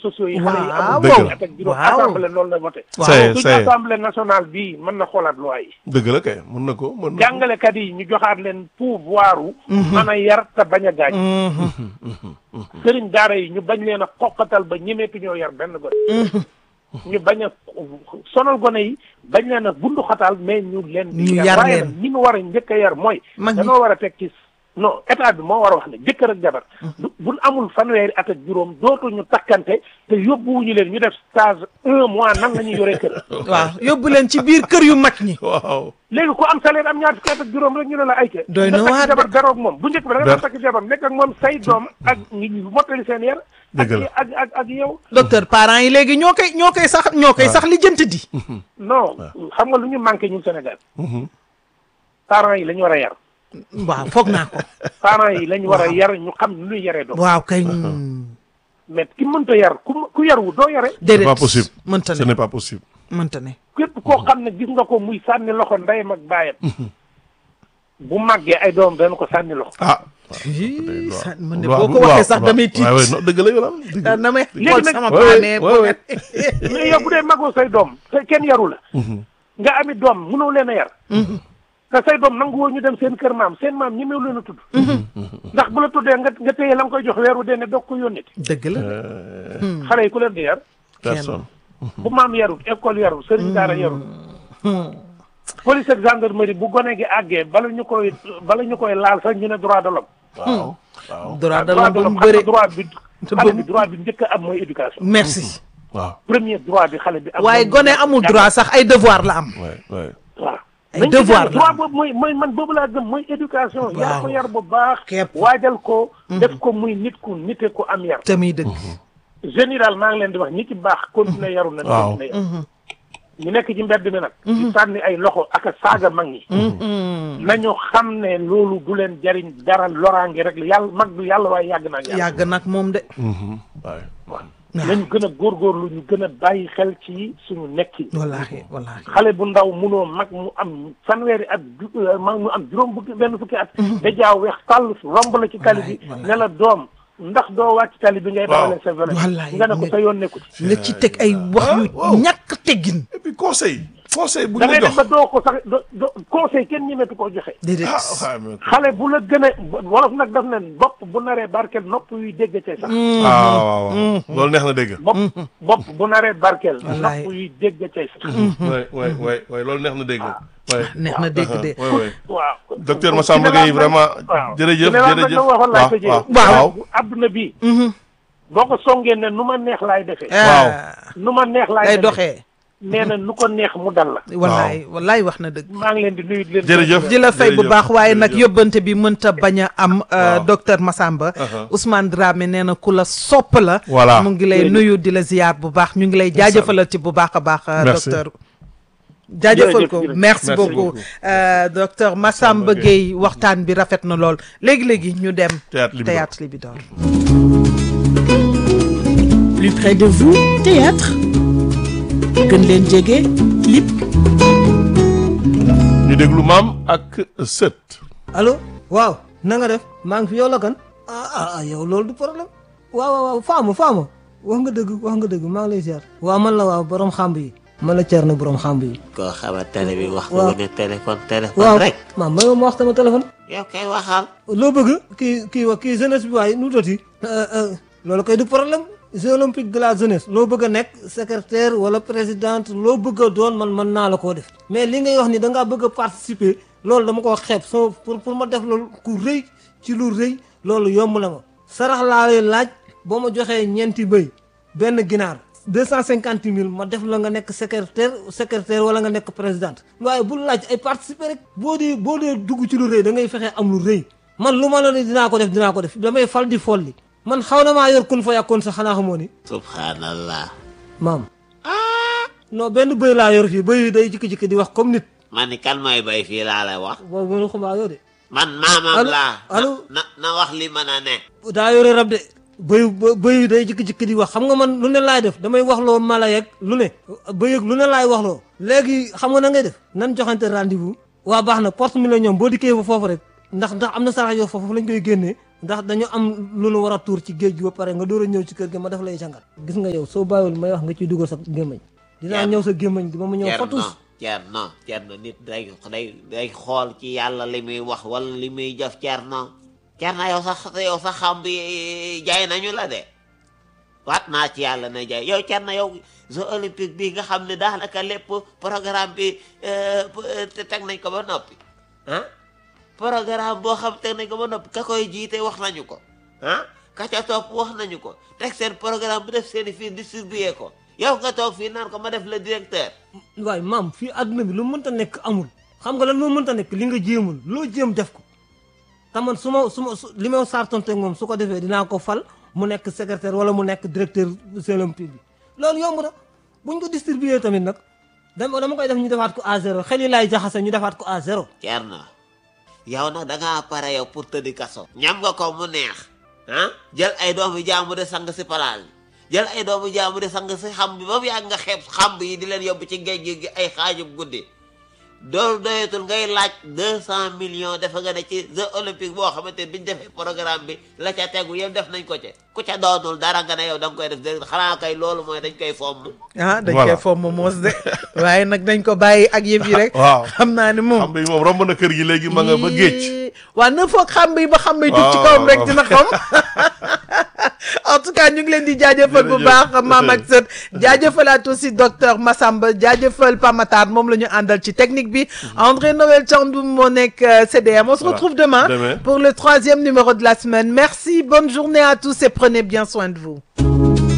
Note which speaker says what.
Speaker 1: sociaux yi xale yi
Speaker 2: Waaw.
Speaker 1: amul
Speaker 3: Dëgg
Speaker 1: fukki
Speaker 3: la.
Speaker 1: at ak juróom
Speaker 2: Waaw.
Speaker 1: assemblée loolu la voté
Speaker 3: c'est
Speaker 1: suñu
Speaker 3: c'est
Speaker 1: assemblée nationale bii mën na xoolaat loi yi
Speaker 3: dëgg la kay mën na ko mën na ko.
Speaker 1: jàngalekat yi ñu joxaat leen pouvoir u mën a yar te bañ a gaañ sëriñ daara yi ñu bañ leen a xoqatal ba ñemeetu ñoo yar benn gone ñu bañ a sonal gone yi bañ leen a bundu xatal mais ñu leen di
Speaker 2: Ñu yar
Speaker 1: waaye
Speaker 2: leen.
Speaker 1: nag ñi mu war a njëkk a yar mooy
Speaker 2: Mag ñi.
Speaker 1: danoo war a teg ci non état bi moo war a wax ne jëkkër ak jabar du buñ amul fanweeri at ak juróom dootuñu takkante te yóbbuwuñu leen ñu def stage un mois nan la ñuy yoree kër
Speaker 2: waaw yóbbu leen ci biir kër yu mag ñi
Speaker 3: waaw.
Speaker 1: léegi ku am salaire am ñaar fukki at ak juróom rek ñu ne la ay ke
Speaker 2: Doy na
Speaker 1: nga
Speaker 2: waar
Speaker 1: takk
Speaker 2: de.
Speaker 1: jabar beroog moom bu njëkk ba da nga
Speaker 3: Ber-
Speaker 1: daan takk jabar nekk ak moom say doom ak ñi ñu mottali seen yar ak
Speaker 3: Dëgg la.
Speaker 1: ak ak ak yow
Speaker 2: docteur parents yi léegi ñoo koy ñoo koy sax ñoo koy sax lijjanti di
Speaker 1: non xam nga lu ñu manqué ñun Sénégal parents yi la ñu war a yar
Speaker 2: waaw foog naa ko
Speaker 1: parents yi la ñu war a yar ñu xam nu ñuy yaree doom
Speaker 2: waaw kay
Speaker 1: mais ki mënta yar ku ku yarwu doo yare
Speaker 3: c'est
Speaker 2: déedéet
Speaker 3: pas possible.
Speaker 2: mënta
Speaker 3: ce
Speaker 2: ne
Speaker 3: n'est pas possible.
Speaker 2: mënta ne
Speaker 1: képp koo xam ne gis nga ko muy sànni loxo ndeyam ak baayam bu màggee ay doom dana ko sànni loxo
Speaker 3: ah.
Speaker 2: Ii, sa- man de
Speaker 3: waaw
Speaker 2: boo ko waxee sax damay tiit
Speaker 3: waaw waaw non dëgg la yow daal dëgg la.
Speaker 2: damay
Speaker 1: Léegi
Speaker 2: xool
Speaker 1: nag-
Speaker 2: sama
Speaker 3: Ouais,
Speaker 2: paane
Speaker 3: ouais, ouais.
Speaker 1: mais yow bu dee magoo say doom te kenn yaru la nga ami doom mënoo leen a yar te say doom nangu woo ñu dem seen kër maam seen maam ñemew leen a tudd ndax bu la tuddee nga nga téye la nga koy jox weeru dee ne doog ko yónniti
Speaker 2: dëgg la
Speaker 1: xale yi ku leen di yar
Speaker 3: personne.
Speaker 1: bu maam yarut école yarut sëriñ daara yarut police ak gendarmerie bu gone gi àggee bala ñu koy bala ñu koy laal sax ñu ne droit de l'homme
Speaker 3: waaw waaw.
Speaker 2: droit de
Speaker 1: droit
Speaker 2: l'homme
Speaker 1: de
Speaker 2: ba mu
Speaker 1: l'homme xam
Speaker 2: bëre
Speaker 1: nga droit bi
Speaker 2: Te
Speaker 1: xale
Speaker 2: boobu-
Speaker 1: bi droit bi njëkk a am mooy éducation
Speaker 2: merci
Speaker 3: waaw.
Speaker 1: premier droit bi xale bi am
Speaker 2: waaye
Speaker 1: mooy
Speaker 2: gone amul droit sax ay devoir la am
Speaker 3: waay waay.
Speaker 1: waaw
Speaker 2: Ay
Speaker 1: nañ ci
Speaker 2: devoir
Speaker 1: jàng
Speaker 2: la
Speaker 1: droit
Speaker 2: am.
Speaker 1: boobu mooy mooy man boobu laa gëm mooy éducation yar ko
Speaker 2: Waaw.
Speaker 1: yar bu baax
Speaker 2: Képp.
Speaker 1: waajal ko def ko muy nit ku nite ku am yar
Speaker 2: tamit dëgg
Speaker 1: général maa ngi leen di wax ñi ci baax continuer yaru nañ
Speaker 3: Waaw.
Speaker 1: continuer yaru ñu nekk ci mbedd mi nag di sànni ay loxo ak a saaga mag ñi nañu xam ne loolu du leen jariñ dara loraange rek la yàlla mag du yàlla waaye yàgg naa yàlla
Speaker 2: yàgg nag moom de
Speaker 3: waay.
Speaker 1: nañu gën a góorgóorlu ñu gën a bàyyi xel ci suñu nekki
Speaker 2: wallaahi wallaahi
Speaker 1: xale bu ndaw munoo mag mu am fanweeri at ju- euh, mag mu am juróom fukki benn fukki at da jaaw weex tàll romb la ci tali bi
Speaker 2: Wallaay, wallaay.
Speaker 1: ne la doom ndax doo wàcc tali bi ngay dawale sa vélo
Speaker 2: Wallaay,
Speaker 1: nga ne ko
Speaker 2: nga-
Speaker 1: sa yoon nekku ci
Speaker 2: nga ci teg ay wax yu
Speaker 3: waaw.
Speaker 2: ñàkk teggin
Speaker 3: et puis conseil. conseil bu
Speaker 1: da
Speaker 3: ñu
Speaker 1: ngay
Speaker 3: la
Speaker 1: dem ba
Speaker 3: jox.
Speaker 1: doo ko sax do do conseil kenn ñemetu koo joxe
Speaker 2: déedéet
Speaker 3: ah waaw mais-
Speaker 1: xale bu la gën a wolof nag daf ne bopp bu naree barkeel nopp yuy dégg cay sax
Speaker 3: ah waaw waaw. loolu neex na dégg.
Speaker 1: bopp bopp bu naree barkeel
Speaker 2: Wallaay.
Speaker 1: nopp yuy dégg cay sax
Speaker 3: waay waay waay waay loolu neex na dégg. waay.
Speaker 2: neex na dégg de
Speaker 3: waay waay.
Speaker 1: waaw
Speaker 3: docteur Massamba Gueye vraiment
Speaker 1: waaw
Speaker 3: jërëjëf
Speaker 1: Général nag
Speaker 3: jërëjëf
Speaker 1: la waxoon laay
Speaker 3: waaw
Speaker 1: tëjee
Speaker 3: waaw
Speaker 2: waaw.
Speaker 1: bu adduna bi boo ko songee ne nu ma neex laay defee
Speaker 3: Waaw.
Speaker 1: nu ma neex laay
Speaker 2: lay
Speaker 1: defee
Speaker 2: doxee
Speaker 1: nee na nu ko neex mu dal la
Speaker 2: wallaay wallaay wax na dëgg
Speaker 1: maa ngi leen di nuyu di leen
Speaker 3: jërëjëf
Speaker 2: di la fay bu
Speaker 3: jërëjëf,
Speaker 2: baax waaye nag
Speaker 3: jërëjëf.
Speaker 2: yóbbante bi mënta bañ a am euh,
Speaker 3: Waaw.
Speaker 2: docteur Massamba
Speaker 3: Uh-huh.
Speaker 2: Ousmane Dramé nee na ku la sopp la
Speaker 3: Voilà.
Speaker 2: mu ngi lay nuyu di la ziyaar bu baax ñu ngi lay jaajëfalati bu baax a baax euh,
Speaker 3: Merci.
Speaker 2: docteur jaajëfal
Speaker 1: Jërëjëf,
Speaker 2: ko
Speaker 1: jërëjëf.
Speaker 2: merci
Speaker 3: Merci
Speaker 2: beaucoup
Speaker 3: beaucoup.
Speaker 2: Euh, docteur Massamba
Speaker 3: Gueye.
Speaker 2: Gueye waxtaan bi rafet na lool léegi-léegi ñu dem
Speaker 3: Théâtre Libidor.
Speaker 2: théâtre Libidor
Speaker 4: Plus près de vous, théâtre. gën leen jege, clip.
Speaker 3: ñu déglu maam ak sët.
Speaker 5: allo waaw na nga def maa ngi fi yow la kan ah ah ah yow loolu du problème waaw waaw waaw faama faama wax nga dëgg wax nga dëgg maa ngi lay ziar waaw man la waaw borom xamb yi man la cer na borom xamb yi
Speaker 6: koo xamante ne bi wax
Speaker 5: waaw.
Speaker 6: nga ne téléphone téléphone
Speaker 5: waaw
Speaker 6: rek
Speaker 5: maa may ma wax sama téléphone
Speaker 6: yow kay waxal
Speaker 5: loo bëgg kii kii wa kii jeunesse bi waaye nu toti loolu koy du problème jeux olympiques de la jeunesse loo bëgg a nekk secrétaire wala présidente loo bëgg a doon man mën naa la koo def mais li ngay wax ni da ngaa bëgg a participer loolu dama koo xeeb so pour pour ma def loolu ku rëy ci lu rëy loolu yomb na ma sarax laa lay laaj boo ma joxee ñeenti bëy benn ginaar deux cent cinquante mille ma def la nga nekk secrétaire secrétaire wala nga nekk présidente waaye bul laaj ay participer rek boo dee boo dee dugg ci lu rëy da ngay fexe am lu rëy man lu ma la ne dinaa ko def dinaa ko def damay fal di folli man xaw na maa yor kun fa yàkkoon sax xanaa xamoo ni
Speaker 6: subhanallah
Speaker 5: maam non benn bëy laa yor fii bëy yi day jikki-jikki di wax comme nit
Speaker 6: man ni kan mooy bay fii laa lay wax
Speaker 5: boobu mënu xumaa yoo de
Speaker 6: man maamam
Speaker 5: Allo,
Speaker 6: laa
Speaker 5: allo.
Speaker 6: na na wax li mën a ne
Speaker 5: daa yore rab de bëy bëy yi day jikki-jikki di wax xam nga man lu ne laay def damay waxloo mala yeeg lu ne bëy yeeg lu ne laay waxloo léegi xam nga na ngay def nan joxante rendez-vous waa baax na porte mi la ñoom boo dikkee fa foofu rek ndax ndax am na sarax yoo foofu lañ koy génnee ndax dañu am lu nu war a tuur ci géej gi ba pare nga door a ñëw ci kër gi ma def lay jàngat gis nga yow soo bàyyiwul may wax nga ciy dugal sa gémmañ dinaa
Speaker 6: Yaa-
Speaker 5: ñëw sa gémmañ gi ba mu ñëw fatus
Speaker 6: Cerno Cerno nit day day day xool ci yàlla li muy wax wala li muy jëf Cerno Cerno yow sax yow sax xam bi jaay nañu la de waat naa ci yàlla na jaay yow Cerno yow jeux olympique bi nga xam ne daanaka lépp programme bi euh, te teg nañ ko ba noppi ah programme boo xam teg nañ ko ba noppi ka koy jiite wax nañu ko ah ka ca topp wax nañu ko teg seen programme bu def seen i fii distribué ko yow nga toog fii naan ko ma def le directeur
Speaker 5: waaye maam fii àdduna bi lu mënta nekk amul xam nga lan moo mënta nekk li nga jéemul loo jéem def ko te man su ma su ma su li ma sartonte moom su ko defee dinaa ko fal mu nekk secrétaire wala mu nekk directeur Jeux olympiques bi loolu yomb na buñ ko distribué tamit nag dama dama koy def ñu defaat ko à zéro xel yi laay jaxase ñu defaat ko à zéro
Speaker 6: Cerno yow nag da ngaa pare yow pour tëddi kaso ñam nga ko mu neex ah jël ay doomu jaamu de sang si palaal bi jël ay doomu jaamu de sang si xam bi ba mu yàgg nga xeeb xam yi di leen yóbbu ci géej gi ay xaajub guddi doolu doyatul ngay laaj deux cent millions dafa nga ne ci jeux olympique boo xamante ne biñ defee programme bi la ca tegu yëpp def nañ ko ca ku ca doonul dara nga ne yow da nga koy def dé xanaa kay loolu mooy dañ koy fomm
Speaker 2: ah dañ
Speaker 3: Voilà.
Speaker 2: koy fomm moos de waaye nag dañ ko bàyyi ak yëf yi rek
Speaker 3: waaw.
Speaker 2: xam naa ne moom
Speaker 3: xam bi moom romb na kër gi léegi ma nga ba géej
Speaker 2: Yii, waa na foog xam bi ba xam bi jug ci
Speaker 3: Waaw,
Speaker 2: kawam rek
Speaker 3: waaw.
Speaker 2: dina xam en tout cas ñu ngi leen di jaajëfal bu
Speaker 3: Jërëjëf.
Speaker 2: baax maam ak sët jaajëfalaat aussi docteur Massamba jaajëfal Pamatar moom la ñu àndal ci technique bi André Noël Thiandoum moo nekk euh, CDM on se
Speaker 3: Voilà.
Speaker 2: retrouve demain
Speaker 3: Demain.
Speaker 2: pour le troisième numéro de la semaine merci bonne journée à tous et prenez bien soin de vous